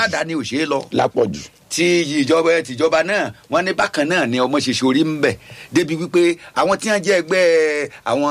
aládàáni ò ṣeé lọ lápọ̀jù tí ìjọba tìjọba náà wọn ní bákan náà ni ọmọ ṣe ṣorí ń bẹ débi wípé àwọn tí wọn jẹ ẹgbẹ́ àwọn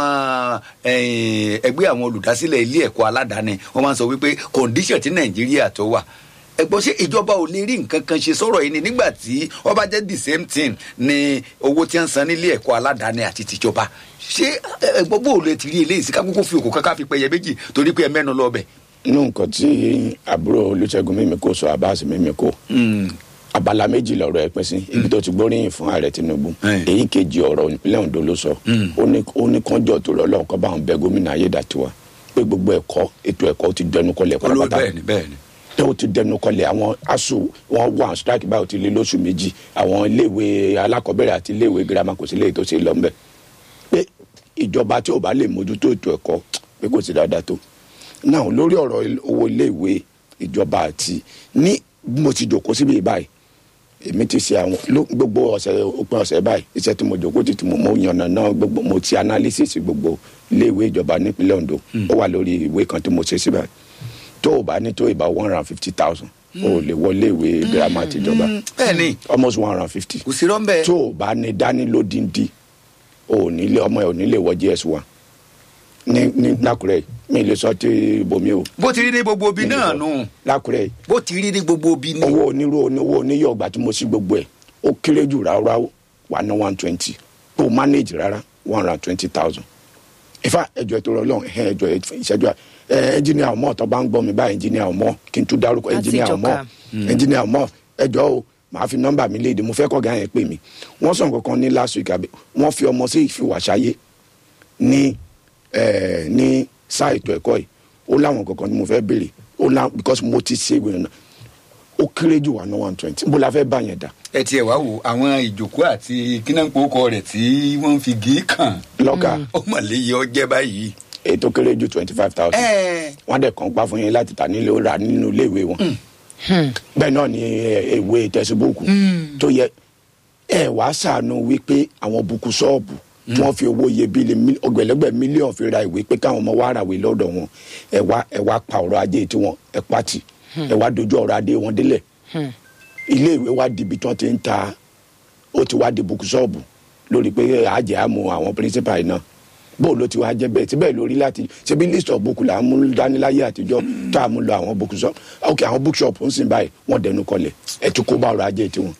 eh, ẹgbẹ́ àwọn olùdásílẹ̀ ilé ẹ̀kọ́ aládàáni wọn máa ń sọ wípé condition tí nàìjíríà tó wà ẹgbọ́n ṣé ìjọba ò lè rí nǹkan kan ṣe sọ̀rọ̀ yìí ni nígbà tí wọ́n bá jẹ́ the same thing ni owó tí wọ́n ń san nílé ẹ̀kọ́ aládàáni àti tìjọba ṣé ẹgbọ́n bó lè ti rí eléyìí sí kákókó fi òkú kankan fi pẹyẹ méjì torí pé ẹ mẹ́nu lọ bẹ̀. inú nǹkan tí àbúrò olùṣègùn mímíkò sọ abáàsì mímíkò abala méjì lọ̀rọ̀ ẹ pín sí ibi tó ti gbóríyìn fún ààrẹ tinubu Mm. èyí kejì ọ̀rọ̀ ìpínlẹ̀ ondo ló sọ ó ní ó ní kánjọ tó rọ lọ́wọ́ kọ́ bá àwọn bẹ gómìnà ayédàtiwa pé gbogbo ẹ̀kọ́ ètò ẹ̀kọ́ ó ti dẹnu kọlẹ̀ olóò pátápátá bẹ́ẹ̀ ni bẹ́ẹ̀ ni. tó o ti dẹnu kọlẹ̀ àwọn asu wọn wà strike báyìí ó ti lé lóṣù méjì àwọn iléèwé alákọ̀ọ́bẹ̀rẹ̀ àti iléèwé girama kò sí léyìí tó ṣe lọ ńbẹ̀ pé ìjọba tí ò bá lè mójútó ètò ẹ̀kọ́ pé kò sí dáadáa tó náà lórí ọ̀rọ̀ il- owó iléèwé ìjọba àti ní bí mo ti jòkó síbi báyìí èmi ti ṣe àwọn ló- gbogbo ọ̀sẹ̀ òpin ọ̀sẹ̀ báyìí iṣẹ́ tí mo jòkó ti ti mo mo yànnà náà gbogbo mo ti analysis gbogbo iléèwé ìjọba nípínlẹ̀ ondo ó wà lórí ìwé kan tí mo ṣe síbẹ̀ tó o bá ní tó ìbá one hundred and fifty thousand o ò lè wọlé ìwé girama tìjọba bẹ́ẹ̀ ni almost one hundred and fifty kò sí rọ́ńbẹ́. tó o bá ní dání lódìndí o ò nílé ọmọ ẹ ò nílé wọ gs one ní ní lákùrẹ́ mi lè sọ tí bomi o bó ti rí ní gbogbo ibi náà nù lákùrẹ́ bó ti rí ní gbogbo ibi ní. owó onírú oníwó oníyọ̀ ọgbà tí mo sí gbogbo ẹ̀ ó kéré jù ráúráú wà ná one twenty tó manage rárá one hundred and twenty thousand ìfà ẹjọ ètò ọlọrun ẹhẹn ẹjọ ìṣẹjọ ẹ ẹnjìníà ọmọ tó bá ń gbọ́ mi báyìí ẹnjìníà ọmọ kí n tún dárúkọ Láti ẹnjìníà ọmọ ìjọka. ẹnjìníà ọmọ ẹjọ o màá fi nọ́mbà mi léde mo fẹ́ kọ́ gà yẹn pè mí wọ́n sọ nǹkan kan ní last week àbí wọ́n fi ọmọ sí ìfiwàṣayé ní ẹ ní sáà ètò ẹ̀kọ́ yìí ó láwọn kankan ni mo fẹ́ béèrè ó lá because mo ti ṣe ìwé náà ó kéré jù wà ní one twenty bó la fẹ́ bá yẹn dà ẹ tiẹ̀ wá wo àwọn ìjòkó àti kínápòkọ rẹ̀ tí wọ́n fi gé kàn lọ́gà ó mọ̀ léyìí ọjẹ́ báyìí. ètò kéré jù twenty five thousand ẹ wọ́n dẹ̀ kàn pa fún yín láti tà nílé rà nínú iléèwé wọn bẹ́ẹ̀ náà ni ẹ, ìwé tẹ̀síbúùkù tó yẹ ẹ wá sànù wípé àwọn buku ṣọ́ọ̀bù tí wọ́n fi owó iyebíye mí- ọgbẹ̀lẹ́gbẹ̀ mílíọ̀nù fi ra ìwé pé káwọn ọmọ wa ràwé lọ́dọ̀ wọn ẹ wá ẹ wá pa ọ̀rọ̀ ajé tí wọn ẹ pàtì ẹ wá dojú ọ̀rọ̀ adé wọn délẹ̀ iléèwé wa di ibi tí wọ́n ti ń ta ó ti wá di buku ṣọ́ọ̀bù lórí pé àjẹ́ àmú àwọn pírísípà yìí náà bóò ló ti wá jẹ́ bẹ́ẹ̀ síbẹ̀ lórí láti ṣebí list of book là ń mú dání láyé àtijọ́ tó à mú lọ àwọn book shop ok àwọn book shop ń sìn báyìí wọ́n dẹnu kọlẹ̀ ẹ̀ tún kó bá ọrọ̀ ajé tiwọn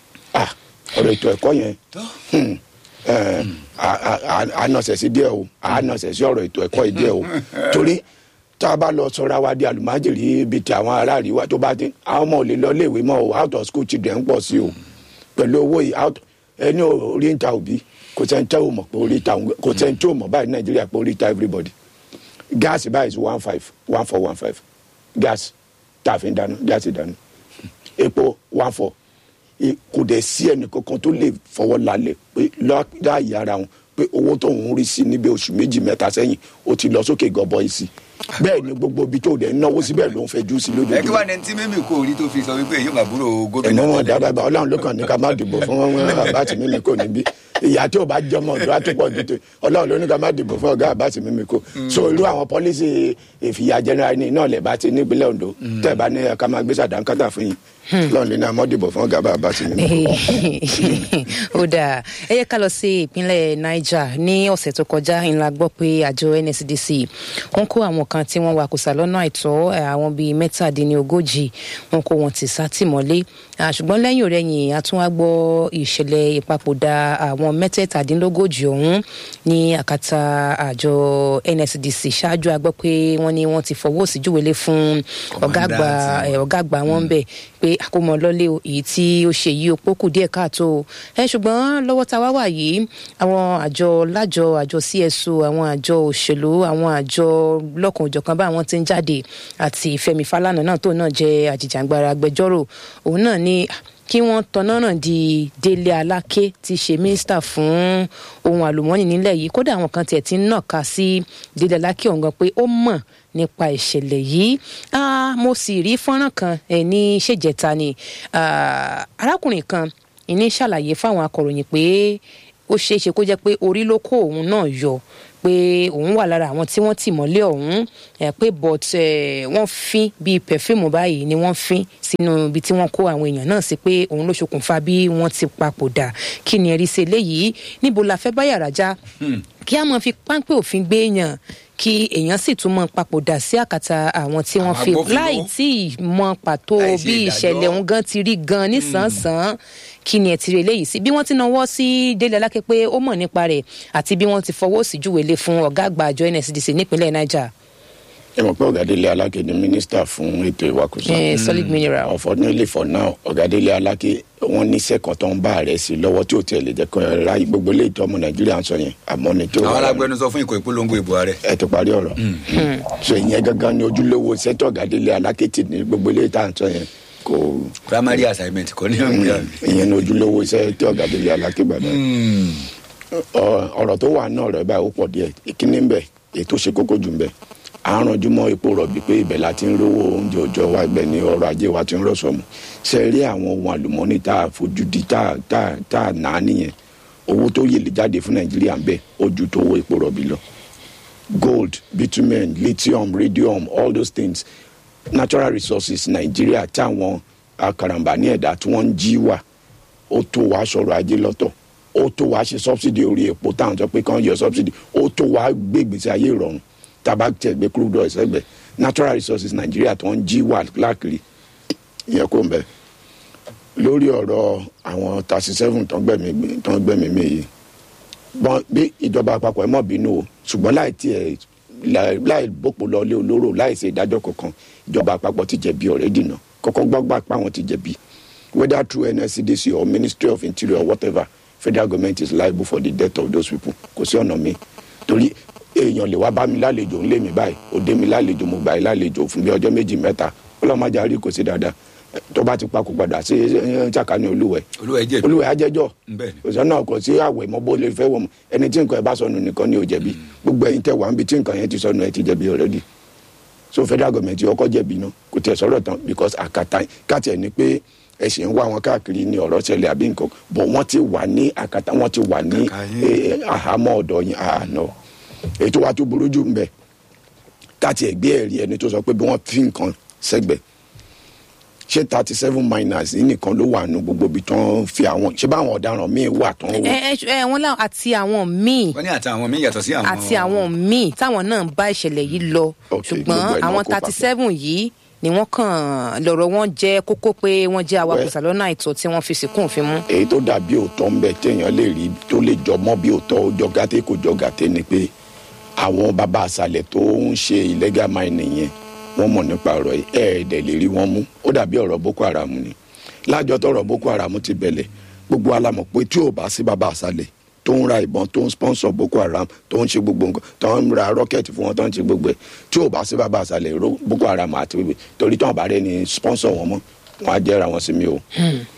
ah ọ̀rọ̀ ètò ẹ̀kọ́ yẹn hmm, eh, a- a- a- ànọ̀sẹ̀ sí díẹ̀ o ànọ̀sẹ̀ sí ọ̀rọ̀ ètò ẹ̀kọ́ yìí díẹ̀ o torí tá a bá lọ sọra wa di àlùmájèrè bíi ti àwọn ará àríwá tó bá dé àwọn ọmọ ò lè lọ léèwé mọ́ o out of school children ń pọ̀ sí o pẹ̀lú owó yìí out ẹni orí ń ta òbí kò sẹ́ni tẹ́ ò mọ̀ pé orí ta òun kò sẹ́ni tí ò mọ̀ báyìí nàìjíríà pé orí ta everybody gáàsì báyìí is one five one four one five gáàsì tá a fi ń dáná gáàsì dáná epo one four I- kò dẹ̀ sí ẹnì kankan tó lè fọwọ́ lálẹ̀ pé láàyè ara wọn pé owó tó ń rí sí níbi oṣù méjì mẹ́ta sẹ́yìn ó ti lọ sókè gọbọi sí bẹ́ẹ̀ ni gbogbo ibi tó dẹ̀ ń náwó síbẹ̀ ló ń fẹjú sí ẹ kí lójoojúmọ́ wàá ní tí mímì kò rí tó fi sọ wípé èyí ń àbúrò gómìnà ẹ̀mọ́ wọn tẹ́lẹ̀. dábàá bá ọlọ́run ló kàn ní ká má dìbò fún wọn àbáàtì mímí kò níbí ìyá tí ò bá jọmọ ọdún àtúpọ̀ dùtò ọlọ́run ló ní ká má dìbò fún ọ̀gá àbáàtì mímí kò so irú àwọn pọ́lísì ìfìyà jẹnẹra ní náà lẹ̀ bá ti nípínlẹ̀ ondo tẹ̀ bá ní ká máa gbé sàdánkátà fún yín ọlọ́run lè ní àmọ́ dìbò fún ọ̀gá àbáàtì mímí kò. ó dáa ẹ yẹ ká lọ sí ìpínlẹ̀ niger ní ọ̀sẹ̀ tó kọjá ńlá gbọ́ pé àjọ nsdc wọ́n kó àwọn kan tí wọ́n wakùsà lọ́nà àìtọ́ eh, àwọn bíi mẹ́tàdínlógójì wọ́n kó wọn ti sátìmọ́lé Ah, ṣùgbọ́n lẹ́yìn òrẹ́yìn a tún wá gbọ́ ìṣẹ̀lẹ̀ ìpapòdà àwọn mẹ́tẹ̀ẹ̀tàdínlógójì ọ̀hún ní àkàtà àjọ nsdc ṣáájú a gbọ́ pé wọ́n ní wọ́n ti fọwọ́ sí júwèlé fún ọ̀gá àgbà Kọ̀mọ̀dáǹtì. ẹ, ọ̀gá àgbà wọn bẹ̀ pé àkómọ lọ́lé o èyí tí ó ṣe yìí ó pókù díẹ̀ káàtó o ẹ ṣùgbọ́n lọ́wọ́ tá a wá wà yìí àwọn àjọ lájọ àjọ cso àwọn àjọ òṣèlú àwọn àjọ lọ́kàn òjọ̀kan bá àwọn tí ń jáde àti fẹmi falana náà tó náà jẹ́ àjìjàngbara agbẹjọ́rò òun náà ní kí wọ́n tọ́nà náà di délé aláké tí í ṣe mínísítà fún ohun àlùmọ́ọ́nì nílẹ̀ yìí kódà àwọn kan tiẹ̀ ti ń nàka sí délé aláké ọ̀hún gan pé ó mọ̀ nípa ìṣẹ̀lẹ̀ yìí Ah, mo sì rí fọ́nrán kan ẹ̀ ní ṣèjẹta ni Ah, arákùnrin kan ìní ṣàlàyé fáwọn akọ̀ròyìn pé ó ṣeé ṣe kó jẹ́ pé orí ló kó òun náà yọ pé òun wà lára àwọn tí wọ́n tì mọ́lé ọ̀hún ẹ̀ pé but ẹ̀ wọ́n fín bíi pẹ̀fíìmù báyìí ni wọ́n fín sínú ibi tí wọ́n kó àwọn èèyàn náà sí pé òun ló ṣokùnfà bí wọ́n ti papòdà kí ni ẹ̀rí sí eléyìí níbo la fẹ́ bá yàrá já kí a máa fi páńpẹ́ òfin gbé èèyàn kí èèyàn sì tún mọ papòdà sí àkàtà àwọn tí wọ́n Àwọn fi agbófinró. láì tí ì mọ pàtó Láì ṣe bí ìdájọ́. ìṣẹ̀lẹ̀ òun gan ti rí gan nísànsán kí ni ẹ ti rí eléyìí sí bí wọ́n ti náwó sí délé aláké pé ó mọ̀ nípa rẹ̀ àti bí wọ́n ti fọwọ́ sí júwèlé fún ọ̀gá àgbà àjọ nsdc nípínlẹ̀ niger ẹ mọ̀ pé ọ̀gádélé aláké ni mínísítà fún ètò ìwakùsà eh, solid mineral. unfortunately for now ọ̀gádélé aláké wọ́n ní sẹ́kọ̀ọ́ tó ń bá ààrẹ sí lọ́wọ́ tí ò tiẹ̀ lè jẹ́ kó ẹ ráyè gbogbo ilé ìtọ́ ọmọ nàìjíríà ń sọ yẹn àmọ́ ni tó àwọn wà lẹ́nu. alágbẹnusọ fún ìkọ̀ ìpolongo ìbò ààrẹ. ẹ ti parí ọ̀rọ̀ so ìyẹn gangan ni ojúlówó sẹ́tọ̀ ọ̀gádélé aláké tì ní gbogbo ilé ìta ń sọ yẹn kò primary assignment kọ́ ní ọ̀gbìn ìyẹn ni ojúlówó sẹ́tọ̀ ọ̀gádélé aláké gbàdá Ọ- ọ̀rọ̀ tó wà náà rẹ̀ báyìí ó pọ̀ díẹ̀ ìkíní ń bẹ̀ ètò ṣe kókó jù ń bẹ̀ à ń ranjú mọ́ epo rọ̀bì pé ibẹ̀ la ti ń rówó oúnjẹ òòjọ́ wa ibẹ̀ ni ọrọ̀ ajé wa ti ń rọ̀ṣọ̀mù ṣe rí àwọn ohun àlùmọ́ọ́nì tá a fojú di tá a tá a tá a nà á nìyẹn owó tó yèlè jáde fún nàìjíríà ń bẹ̀ ó ju tó owó epo rọ̀bì lọ gold bitumen lithium radium all those things natural resources nàìjíríà táwọn akarambà ní ẹ̀dá tí wọ́n ń jí wà ó tó wàá sọ̀rọ̀ ajé lọ́tọ̀ ó tó wàá ṣe subsidy orí epo táwọn sọ pé kàn yọ subsidy ó tó wàá gbé gbèsè ayé ìrọ̀rùn tàbá tẹ̀ gbé crude oil sẹ́gbẹ̀ natural resources nàìjíríà tó ń jí wà láàkiri ìyẹn kò ń bẹ lórí ọ̀rọ̀ àwọn thirty seven tó ń gbẹ̀mí tó ń gbẹ̀mí mi yìí bọ́n bí ìjọba àpapọ̀ ẹ̀ mọ̀ bínú o ṣùgbọ́n láì tiẹ̀ láì- láì bòpò lọlé olóró láì ṣe ìdájọ́ kankan ìjọba àpapọ̀ ti jẹ̀bi ọ̀rẹ́ dìnnà kọ́kọ́ gbọ́gbà pa àwọn ti jẹ̀bi whether through nscdc or ministry of interior or whatever federal government is liable for the death of those people kò sí ọ̀nà mi torí èèyàn lè wá bá mi lálejò ńlé mi báyìí òde mi lálejò mo gbà yín lálejò fún bí ọjọ́ méjì mẹ́ta ọlọ́mọdé àrí kò sí dáadáa tó bá ti pa kó padà sí ṣàkání olúwẹ̀ olúwa ẹ jẹ̀bi. olúwẹ̀ ajẹ́jọ́ Bẹ́ẹ̀ ni. òsán náà kò sí àwẹ̀ mọ́ bó lè fẹ́ wọ̀ mọ́ ẹni tí nǹkan ẹ bá sọnù nìkan ni ò jẹ̀bi gbogbo ẹ̀yin tẹ̀ wá ń bi tí nǹkan yẹn ti sọnù ẹ ti jẹ̀bi already so federal government ọkọ̀ jẹ̀bi náà kò tẹ̀ sọ̀rọ̀ tán because àkàtà káàtì ẹ̀ ni pé ẹ̀sìn ń wá wọn káàkiri ní ọ̀rọ̀ ṣẹlẹ̀ àbí nǹkan bọ̀ wọ́n ti wà ní àkàtà wọ́n ti wà ní Kàkà yín. eh, àhámọ́ ọ̀dọ̀ yín àná ètò wa tó burú jù ń bẹ̀ káàtì ẹ̀ gbé ẹ̀rí ẹni tó sọ pé bí wọ́n fi nǹkan sẹ́gbẹ̀ẹ́ ṣé thirty seven miners yìí nìkan ló wà nù gbogbo ibi tán fi àwọn ṣé báwọn ọ̀daràn míì wà tán wò. ẹ ẹ ẹ wọn láwọn àti àwọn míì wọ́n ní àti àwọn míì yàtọ̀ sí àwọn. àti àwọn míì táwọn náà ń bá ìṣẹ̀lẹ̀ yìí lọ Ok, ṣùgbọ́n gbogbo ẹ̀ náà àwọn kó thirty papọ̀. seven yìí ni wọ́n kàn lọ́rọ̀ wọn jẹ́ kókó pé wọ́n jẹ́ awakùsà lọ́nà àìtọ́ tí wọ́n fi sìnkú òfin mú. èyí tó dàbí òótọ́ ń bẹ téèyàn lè rí tó lè jọ mọ́ bí òótọ́ ó jọ gàté kò jọ gàté ni pé àwọn bàbá àṣàlẹ̀ tó ń ṣe illegal mining yẹn wọ́n mọ̀ nípa ọ̀rọ̀ yìí ẹ̀ẹ́dẹ̀ lè rí wọn mú ó dàbí ọ̀rọ̀ boko haram ni lájọ tọrọ boko haram ti bẹ̀lẹ̀ gbogbo alamọ̀ pé tí ò bá sí bàbá àṣàlẹ̀ tó ń ra ìbọn tó ń sponsor boko haram tó ń ṣe gbogbo nǹkan tó ń ra rocket fún wọn tó ń ṣe gbogbo ẹ̀ tí ò bá sí bàbá àṣàlẹ̀ ro boko haram àti bèbè torí tí wọn bá rẹ ni sponsor wọn mọ́ wọn á jẹ́ra wọn sí mi o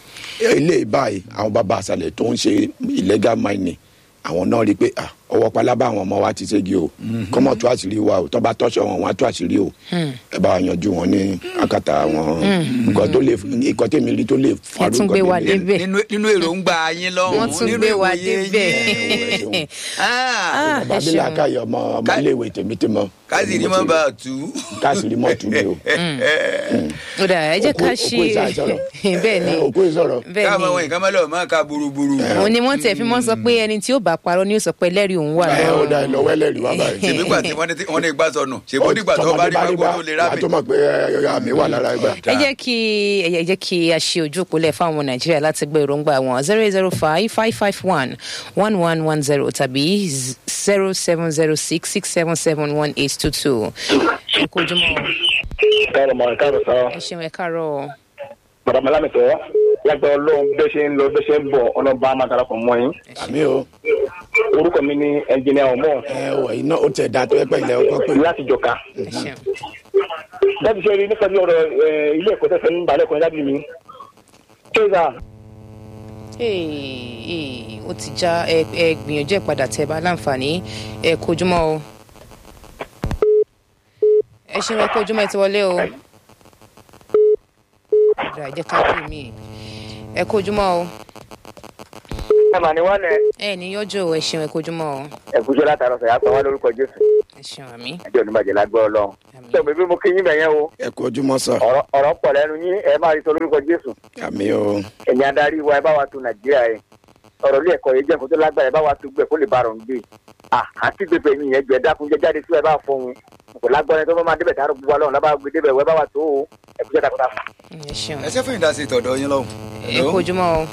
ilé báyìí àwọn bàbá àṣàlẹ̀ tó ń ṣe illegal mining àwọn náà rí i pé ah, ọwọ́ pálábá àwọn ọmọ wa ti ségi o kọ́mọ̀ tó àṣírí wa o tọ́ba tọ́ṣọ wọn wọn á tó àṣírí o ẹ bá wa yanjú wọn ní akátá àwọn nǹkan tó lè nǹkan tèmi rí tó lè ẹ farú tún gbé wa nǹkan tèmi rí. débẹ̀ nínú nínú èròǹgbà yín lọ́hùn wọ́n tún nínú gbé wa ìwòye yín. débẹ̀. Ah, bàbá ẹ mi ṣeun. làákàyè ọmọ ọmọléèwé tèmi tí mo káàsì ní mọ́ bá a tú. káàsì mọ́ tù mí o ó dà ẹ jẹ́ ká Òkú- ṣe òkú ìsàsọ̀rọ̀. bẹ́ẹ̀ ni òkú ìsọ̀rọ̀ bẹ́ẹ̀ káàmọ́ wọn ni ìkànnì lọ́wọ́ máa ka burúburú. òun ni wọ́n tẹ̀ fi mọ́ sọ pé ẹni tí ó bá parọ́ ni ó sọ pé ẹlẹ́rìí òun wà ẹ ó lọ́rùn. dá ẹ lọ́wọ́ ẹlẹ́rìí wá báyìí. ṣèbí gbà tí wọ́n ní tí- wọ́n ní gbà sọnù ṣèbó dìgbà tó bá rí Tọmọdé pákó tó lè wà á rábì. tó mọ̀ pé ẹ, àmì wà lára ẹgbẹ́. ẹ jẹ́ kí ẹ jẹ́ kí a ṣe ojú òpólẹ̀ fáwọn ọmọ nàìjíríà láti gbé èròǹgbà wọn zero eight zero five five five one one one one zero tàbí zero seven zero six six seven seven one eight two two. ẹ kú ojúmọ́ o. káàrọ̀ mọ̀ káàrọ̀ sọ ẹ ṣeun ẹ káàárọ̀ o. bàbá malamito lágbà ọlọ́run bẹ́ẹ̀ ṣe ń lọ bẹ́ẹ̀ ṣe ń bọ̀ ọlọ́ba máa darapọ̀ mọ́ yín àmì o orúkọ mi ni ẹnjìnìà ọmọ ẹ wọ iná ó tẹ̀ dá tó ẹ pẹ́ ilẹ̀ ọkọ pé. láti jọka ẹ ṣeun. dábì ṣe rí nípa bí ọ̀rọ̀ ẹ, ilé ẹ̀kọ́ tẹ̀sán ń balẹ̀ kan dábì mi kéza Ee, ee, ó ti já ẹ ẹ gbìyànjú ẹ padà tẹ bá láǹfààní ẹ kú ojúmọ́ o. ẹ ṣeun ẹ kú ojúmọ́ ẹ ti wọlé o. ọ̀dà ẹ jẹ́ ká pè mí ẹ kú ojúmọ́ o. ẹ mà ní wọ́n lẹ̀ ẹ ní yọjọ ẹ ṣeun ẹ kojúmọ́ o ẹ̀kújọ́ látàrọ̀ sọ̀yà sọ wá lórúkọ jésù ẹ ṣeun àmì ẹjọ́ oníbàjẹ́ lágbọ́ ọlọ́run Àmín. ṣé òbí bí mo kí yín bẹ̀yẹn o ẹ kú ojúmọ́ sà ọ̀rọ̀ ọ̀rọ̀ pọ̀ lẹ́nu yín ẹ máa rí sọ lórúkọ jésù àmì o ẹ̀yin adarí wa ẹ bá wa tún nàìjíríà yẹn ọ̀rọ̀ ilé ẹ̀kọ́ yìí jẹ́ nǹkan tó lágbára ẹ bá wa tún gbẹ kó lè bá rọ̀ ń gbé Ah, àti gbèbè yín yẹn jẹ́ dákun jẹ́ jáde sí ẹ bá fọhùn kò lágbára tó bá máa débẹ̀ tààrọ̀ gbogbo alọ́run lábàá gbé débẹ̀ wẹ́ bá wa tó o ẹ̀kújẹ́ dákun dákun. ẹ ṣeun ẹ ṣe fún ìdásí tọ̀dọ̀ yín lọ́hùn. ẹ kojúmọ́ o.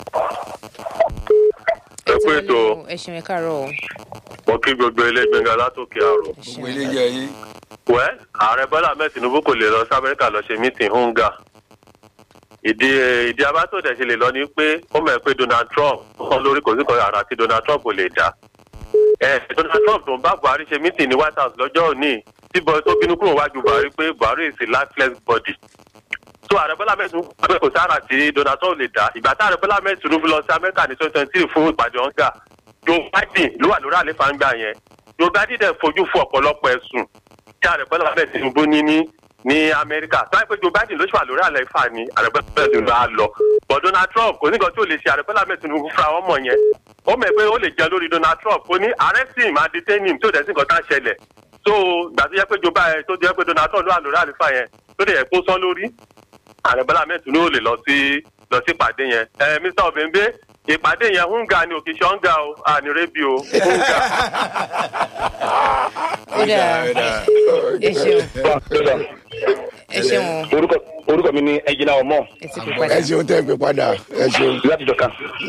Ẹ kú ètò. ẹ ṣeun ẹ káàárọ̀ o mo kí gbogbo ẹlẹgbẹngà látòkè àrò. ẹ ṣeun gbogbo ilé yẹ yín. wẹ́ ààrẹ bọ́lá ahmed tinubu kò lè lọ sí amẹ́ríkà lọ ṣe mítìn hunga. ìdí ìdí abátòdẹ̀ ṣe lè lọ ni pé ó mọ̀ ẹ́ pé donald trump wọn lórí kò sí kan àrà tí donald trump kò lè dá. ẹ donald trump tó ń bá buhari ṣe mítìn ní white house lọ́jọ́ òní tí bọ́ tó bínú kúrò wájú buhari pé buhari is a lifeless body. so ààrẹ bọ́lá ahmed tinubu pé kò sára tí donald trump lè dá ìgbà tí ààrẹ bọ́lá ahmed tinubu lọ sí amẹ́ríkà ní twenty twenty three fún ìpàdé hunga joe biden ló wà lórí àlefa ń gbà yẹn joe biden dẹ̀ fojú fún ọ̀pọ̀lọpọ̀ ẹ̀sùn tí ààrẹ bọ́lá ahmed tinubu ní ní ní amẹ́ríkà tó wáyé pé joe biden ló ṣì wà lórí àlefa ni ààrẹ bọ́lá ahmed tinubu á lọ but donald trump kò ní nǹkan tí ò lè ṣe ààrẹ bọ́lá ahmed tinubu fúnra wọn mọ̀ yẹn ó mọ̀ pé ó lè jẹ lórí donald trump ó ní arrest him and detain him tí ò dẹ̀ sí nǹkan tá a ṣẹlẹ̀ so gbà tó yẹ pé joe biden tó jẹ́ pé donald trump ló wà lórí àlefa yẹn tó dẹ̀ yẹ kó sán lórí ààrẹ bọ́lá ahmed tinubu lè lọ sí lọ sí ìpàdé yẹn ẹ mr obìnbé ìpàdé yẹn hunga ni òkè ṣọ́ngà o àní rébi o hunga. ó dáa ẹ ṣeun ẹ ṣeun o orúkọ orúkọ mi ni ẹjìnà ọmọ ẹ ti pè padà ẹ ṣeun tẹ́ ẹ pé padà ẹ ṣeun láti jọka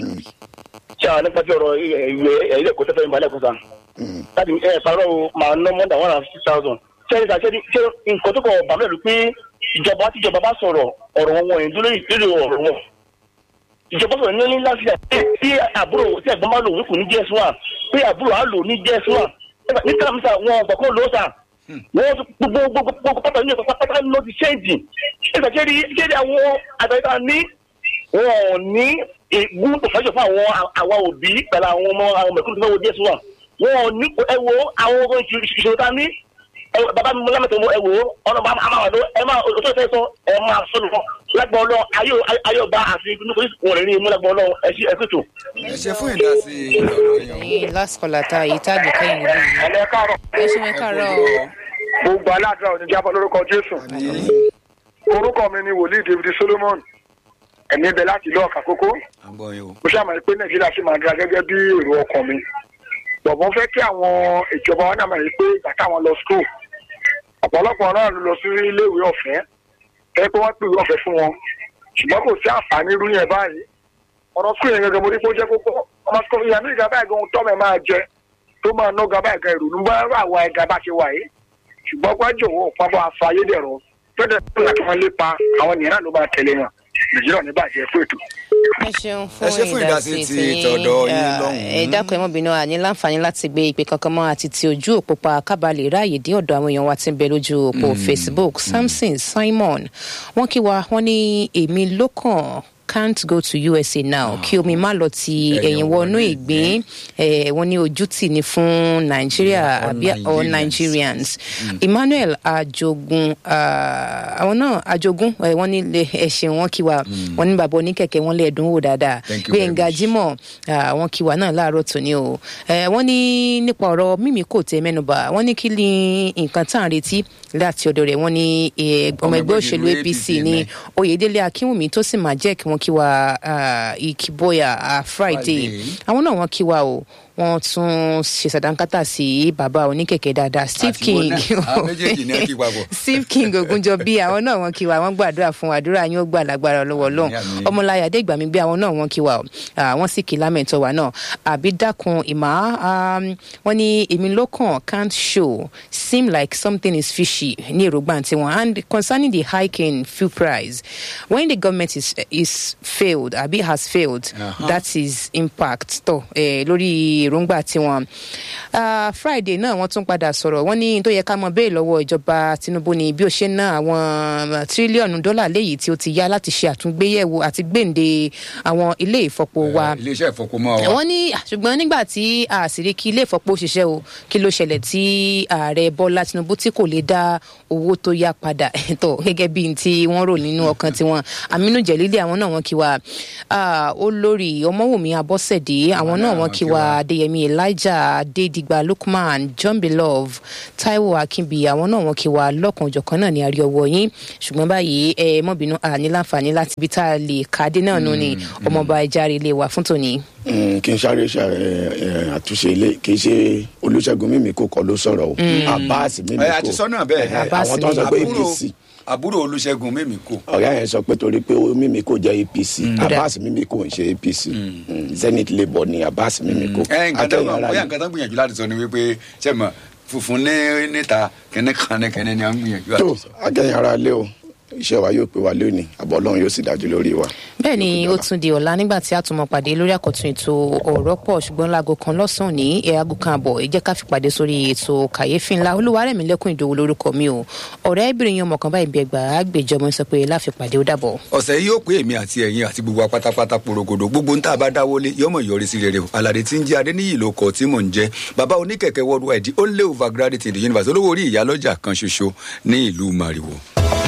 ṣé àwọn nípa tí ọ̀rọ̀ ìwé ilé ẹ̀kọ́ tẹ́fẹ́ ìbálẹ̀ kọ́sà láti ẹ parọ́ o máa ná more than one hundred fifty thousand ṣé ẹni ṣe ṣe nǹkan tó kọ bàbá ìlú pé ìjọba tí ìjọba bá sọ̀rọ̀ ọ̀rọ̀ wọn wọ̀nyí dúró lórí ọ̀rọ̀ wọn ìjọba sọ̀rọ̀ ní láti ṣe tí àbúrò tí ẹ̀gbọ́n bá lò wípé ní jẹ́ sùn à pé àbúrò á lò ní jẹ́ sùn à ní kàmísà wọn ọ̀gbọ̀n kó lò ó sà wọ́n gbogbo gbogbo gbogbo pátá ní ẹ̀kọ́ pátá ló ti ṣéǹjì ẹ̀sà ṣé rí ṣé rí àwọn àgbàyíká ní wọn ò ní ìgbún pòfẹ́sọ̀ fún àwọn àwa òbí pẹ̀lú àwọn ọmọ àwọn mẹ̀kúrú tó fẹ́ wo jésù wà wọn ò ní ẹ wo àwọn ọmọ ìṣòro ta ní ẹ wo- bàbá mi lámẹ̀tọ̀ ẹ wò ó ọ̀nà bá máa wà ló ẹ máa òtún ìfẹ́ sọ ẹ máa sọ lọ lágbọ̀n lọ ayé ayé ọba àti nítorí wọn rẹ̀ ní imú lágbọ̀n lọ ẹ sí ẹ sì tò. ẹ ṣe fún ìdásí tọ̀dọ̀ yín. ẹyin last caller ta èyí tá a lè kẹ́yìn níbí yìí ẹ̀lẹ́ káàrọ̀ ẹ ṣeun ẹ káàárọ̀ o gbogbo aládùúrà òní jábọ̀ lórúkọ jésù orúkọ mi ni wòlíì david solomon ẹ̀mí bẹ láti ìlú ọ̀kà kókó àgbọ̀ yín o. mo ṣàmọ̀ pé nàìjíríà sì máa dára gẹ́gẹ́ bí èrò ọkàn mi bọ̀bọ̀ fẹ́ kí àwọn ìjọba wa náà máa rí pé ìgbà táwọn lọ school ọ̀pọ̀lọpọ̀ náà ló lọ sí iléèwé ọ̀fẹ́ ẹ pé wọ́n pè ìwé ọ̀fẹ́ fún wọn ṣùgbọ́n kò sí àǹfààní irú yẹn báyìí ọ̀rọ̀ school yẹn gẹ́gẹ́ mo rí pé ó jẹ́ kókó ọmọ school yẹn ní ìgbà báyìí gan tọ́mẹ̀ máa jẹ tó máa ná ga báyìí gan ìrònú bá rà wá ẹ̀ga bá ṣe wà yìí ṣùgbọ́n wájú òun pápá aṣọ ayédèrú tọ́jà tó láti wọn lépa àwọn ènìyàn náà ló máa tẹ̀lé wọn nàìjíríà ní bàjẹ́ fún ètò. ẹ ṣeun Ẹ ṣé fún fún ìdásí ìdásí ti tiyín. tọ̀dọ̀ yín Ah, lọ́hùn-ún. ẹ dákun ẹ mọ́ bínú àní láǹfààní láti gbé ìpè kankan mọ́ àti ti ojú òpó pa kábàlì ráàyè dé ọ̀dọ̀ àwọn èèyàn wa ti ń bẹ lójú òpó facebook samson simon wọ́n kí wa wọ́n ní èmi lókàn can't go to usa now kí omi má lọ ti Ẹ̀yìn ẹ̀yìn wọnú wọnú ìgbín Eh, wọ́n ní ojú tì ní fún nàìjíríà all àbí all Nigerians. nigerians emmanuel ajogun ah, àwọn náà ajogun eh, wọ́n ní lè ẹ̀sìn wọn kí wa wọ́n ní bàbá oníkẹ̀kẹ́ wọn lè dùn wò dáadáa Thank you very gbẹ̀ngà much. jimoh ah, wọn kí wa náà láàárọ̀ tòní o Eh, wọ́n ní nípa ọ̀rọ̀ mímí kò tẹ mẹ́nuba wọ́n ní kí ni nǹkan tá à ń retí láti ọ̀dọ̀ rẹ̀ wọ́n ní eh, ọmọ ẹgbẹ́ òṣèlú apc ní oyèdélé akínwùmí tó sì máa jẹ́ kí wọ́n kí wa ah, ìkìbọyà ah, friday Friday. àwọn náà wọ́n kí wa o wọ́n tún ṣe sàdánkátà sí bàbá oníkẹ̀kẹ́ dáadáa steve Àti king wọn náà, àwọn méjèèjì ní kí papọ̀. steve king ogunjọ bí àwọn náà wọn kí wa wọn gbàdúrà fún wa àdúrà yín ó gbà lágbára lọ́wọ́ Ọlọ́run Àmín, àmín. ọmọláyà adégbàmí bí àwọn náà wọn kí wa o Ah, wọn sì kí lámẹ̀tọ́ wa náà àbí dákun ìmọ̀ um, wọn ní èmi lókàn can't show seem like something is fishy ní èròǹgbà tiwọn and concerning the hike in fuel price when the government is, is failed àbí has failed Uh-huh. that is impact tó eh, lórí èròǹgbà tiwọn Ah, friday náà wọ́n tún padà sọ̀rọ̀ wọ́n ní tó yẹ ká mọ béèrè lọ́wọ́ ìjọba tinubu ni bí ó ṣe ń ná àwọn tírílíọ̀nù dọ́là léyìí tí ó ti yá láti ṣe àtúngbéyẹ̀wò àti gbèǹde àwọn ilé ìfọpo wa iléeṣẹ́ ìfọkùnmọ́ wa. wọ́n ní ah, ṣùgbọ́n nígbà tí àṣírí kí ilé ìfọpo ṣiṣẹ́ o kí ló ṣẹlẹ̀ tí ààrẹ bọ́lá tinubu tí kò lè dá owó tó yá padà tọ̀ gẹ́gẹ́ bí n tí wọ́n rò nínú ọkàn tiwọn wọn aminu jẹlílẹ àwọn náà wọn kí wa Ah, olórí ọmọwùmí abọ́sẹ̀dé àwọn náà wọn kí wa adéyẹmí elijah adédìgbà lukman john belove taiwo akínbi àwọn náà wọn kí wa lọ́kànjọ̀kan náà ní àrí ọwọ́ yín ṣùgbọ́n báyìí ẹ mọ́bìnú àní láǹfààní láti ibi tá a lè kàdé náà nù ni ọmọọba ẹja ilé wa fún tòní. Mm, kí n sáré ṣe ẹ, ẹ, àtúnṣe ilé kì í ṣe olùṣègùn mímí kò kọ ló sọ̀rọ̀ o abbas mímí ẹ kò àti sọ́nà bẹ́ẹ̀ Ẹhẹ, Abbas àwọn tó ń sọ pé àbúrò apc àbúrò olùṣègùn mímì kò. ọ̀gá yẹn sọ pé torí pé ó mímí kò jẹ́ apc abbas mímí kò ń ṣe apc Mm, zenith labour ni abbas mímí kò ẹ nǹkan tó Akẹ́yìn ara bóyá yìí. nǹkan tó ń gbìyànjú láti sọ ni wípé ṣe mọ funfun ní níta kẹ́ni kan ní kẹ́ni ni à ń gbìyànjú tó àti sọ. akẹ́yìn ara lé o iṣẹ́ wa yóò pé wa lónìí àbọ̀ ọlọ́run yóò sì dájú lórí wa. bẹ́ẹ̀ ni ó tún di ọ̀la nígbà tí a tún mọ̀ pàdé lórí àkọ́tún ètò ọ̀rọ̀ pọ̀ ṣùgbọ́n láago kan lọ́sàn-án ní ẹ̀ aago kan àbọ̀ ẹ jẹ́ ká fi pàdé sórí ètò kàyéfì ńlá olúwarẹ̀mí lẹ́kùn ìdòwò lórúkọ mi o ọ̀rẹ́ ibìrin yan ọmọkan báyìí bí ẹgbàá àgbèjọmọ sọ pé láfi pàdé ó dàbọ̀. ọ̀sẹ̀ yìí yóò pé èmi àti ẹ̀yin àti gbogbo apátápátá porogodo gbogbo ń tá a bá dáwọ́lé yọmọ yọrí sí rere o alade tí ń jẹ́ adéníyì ló kọ tí mò ń jẹ́ bàbá oníkẹ̀kẹ́ worldwide the only overgraduate in the universe olówó orí ìyálọ́jà kan ṣoṣo ní ìlú mariwo.